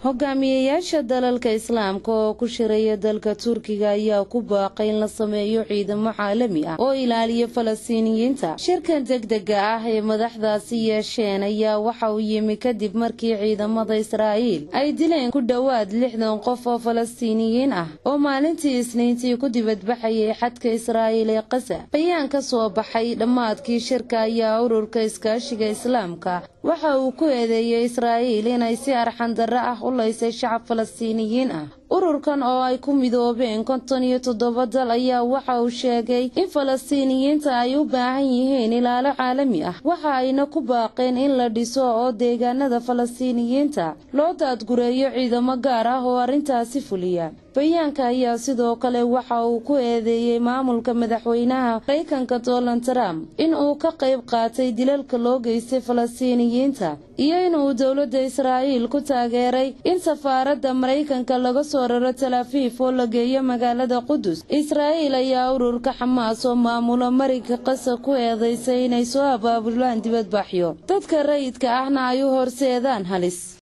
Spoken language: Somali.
hogaamiyayaasha dalalka islaamka oo ku shiraya dalka turkiga ayaa ku baaqay in la sameeyo ciidamo caalami ah oo ilaaliya falastiiniyiinta shirkan degdega ah ee madaxdaasi yeesheen ayaa waxa uu yimi kadib markii ciidamada israa'iil ay dileen ku dhowaad lixdan qof oo falastiiniyiin ah oo maalintii isniintii ku dibadbaxayay xadka israa'iil ee qasa bayaan ka soo baxay dhammaadkii shirka ayaa ururka iskaashiga islaamka waxa uu ku eedeeyey israa'iil inay si arxandarro ah u laysay shacab falastiiniyiin ah ururkan oo ay ku midoobeen konton iyo toddoba dal ayaa waxa uu sheegay in falastiiniyiinta ay u baahan yihiin ilaalo caalami ah waxa ayna ku baaqeen in la dhiso oo deegaanada falastiiniyiinta loo daadgureeyo ciidamo gaar ah oo arrintaasi fuliya bayaanka ayaa sidoo kale waxa uu ku eedeeyey maamulka madaxweynaha maraykanka donald trump in uu ka qayb qaatay dilalka loo geystay falastiiniyiinta iyo inuu dowladda israa'iil ku taageeray in safaaradda maraykanka laga soo raro talaafiif oo la geeyo magaalada qudus israa'iil ayaa ururka xamaas oo maamulo mariga qasa ku eedaysay inay soo abaabulaan dibadbaxyo dadka rayidka ahna ay u horseedaan halis